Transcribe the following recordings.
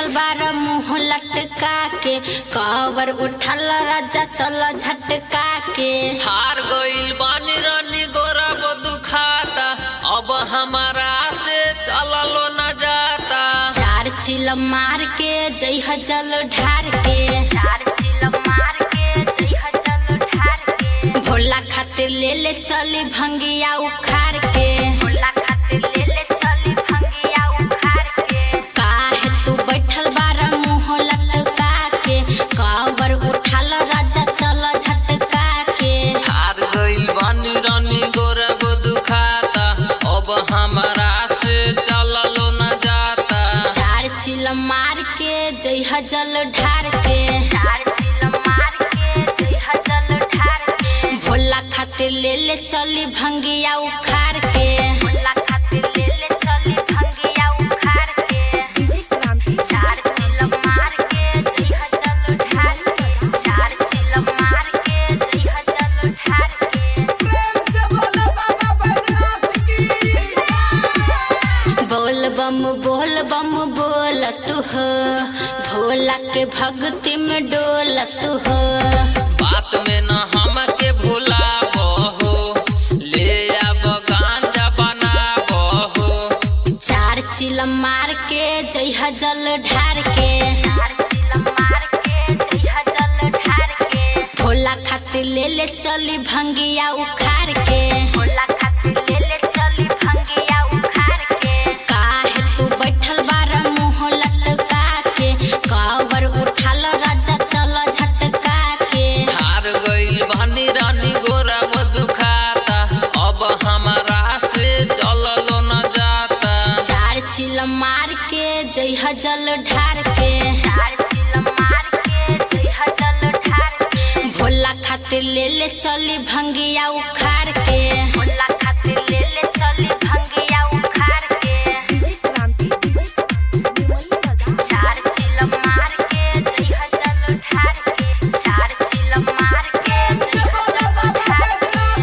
बैठल बार मुंह लटका के कवर उठल राजा चल झटका के हार गइल बानी रानी गोरा वो दुखाता अब हमारा से चललो न जाता चार चिल मार के जइह जल ढार के चार चिल मार के जइह जल ढार के भोला खातिर ले ले चली भंगिया उखाड़ के भोला खातिर ले ले चली भंगिया उखाड़ के काहे तू बैठल बार मुंह लटका के कवर उठाल राजा चल झटका के हार गइल बानी रानी गोरा वो दुखाता अब हमारा से चललो न जाता चार चिल मार के जइह जल ढार के चार चिल मार के जइह जल ढार के भोला खातिर ले ले चली भंगिया उखाड़ के भोला खातिर ले ले चली भंगिया उखाड़ के चार चिल मार के जइह जल ढार के चार चिल मार के जइह जल ढार के बोल बम बोल बम बोल तू हो भोला के भक्ति में डोल तू हो बात में न हमके भुलाबो हो ले आब गांजा बनाबो हो चार चिल मार के जइह जल ढार के चार चिल मार के जइह जल ढार के भोला खातिर ले ले चली भंगिया उखाड़ के भोला खातिर ले ले चली भंगिया उखाड़ के काहे तू बैठल बार मुंह लटका के कवर उठाल राजा चल झटका के हार गइल बानी रानी गोरा वो दुखाता अब हमारा से चललो न जाता चार चिल मार के जइह जल ढार के चार चिल मार के जइह जल ढार के भोला खातिर ले ले चली भंगिया उखाड़ के भोला खातिर ले ले चली भंगिया उखाड़ के चार चिल मार के जइह जल ढार के चार चिल मार के जइह जल ढार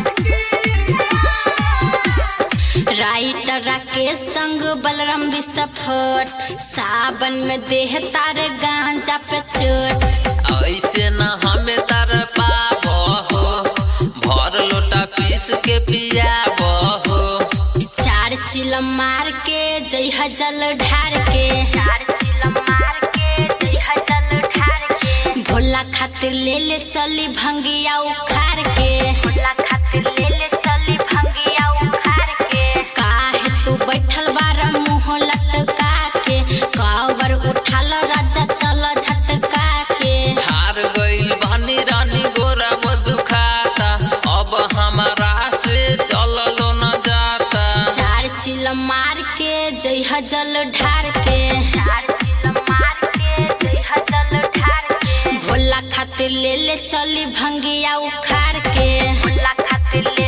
के राइटर राकेश संग बलराम विस्फोट सावन में देह तारे गांजा पे चोट ऐसे न हमें तर पाबो हो भर लोटा पीस के पियाबो हो चार चिल मार के जइह जल ढार के चार चिल मार के जइह जल ढार के भोला खातिर ले ले चली भंगिया उखाड़ के भोला खातिर ले ले चली भंगिया उखाड़ के काहे तू बैठल बार मुंह लटका के कवर उठाल राजा चल झटका के हार गइल बानी रानी गोरा वो दुखाता अब हमारा से चललो न जाता चार चिल मार के जइह जल ढार के चार चिल मार के जइह जल ढार के भोला खातिर ले ले चली भंगिया उखाड़ के भोला खातिर ले